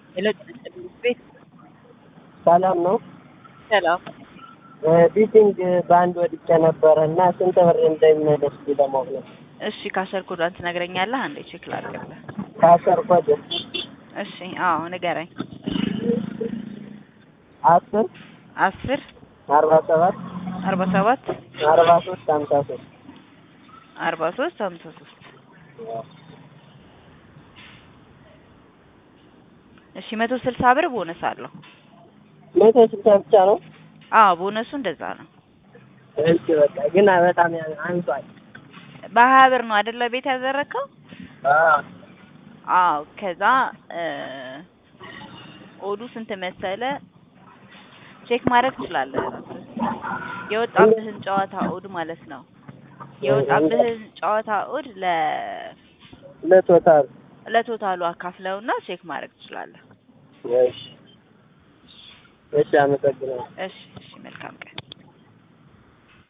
የለቀቀ ቤት ሰላም ነው። ሰላም ቢቲንግ በአንድ ወድቄ ነበረ እና ስንት ብር እንደሚመለስ ለማወቅ ነው። እሺ ካሸር ኮዷን ትነግረኛለህ? አንዴ ቼክ ላድርግልህ። ከአስር ኮድ እሺ አዎ ንገረኝ። አስር አስር አርባ ሰባት አርባ ሰባት አርባ ሶስት ሀምሳ ሶስት አርባ ሶስት ሀምሳ ሶስት እሺ መቶ ስልሳ ብር ቦነስ አለው። መቶ ስልሳ ብቻ ነው። አዎ ቦነሱ እንደዛ ነው። እሺ በቃ ግን በጣም አንሷል። በሀያ ብር ነው አይደለ ቤት ያደረግከው? አዎ አዎ ከዛ ኦዱ ስንት መሰለ ቼክ ማድረግ ትችላለህ። የወጣብህን ጨዋታ ኦድ ማለት ነው። የወጣብህን ጨዋታ ኦድ ለ ለቶታል ለቶታሉ አካፍለውና ቼክ ማድረግ ትችላለህ። እሺ እሺ፣ አመሰግናለሁ። እሺ እሺ፣ መልካም ቀን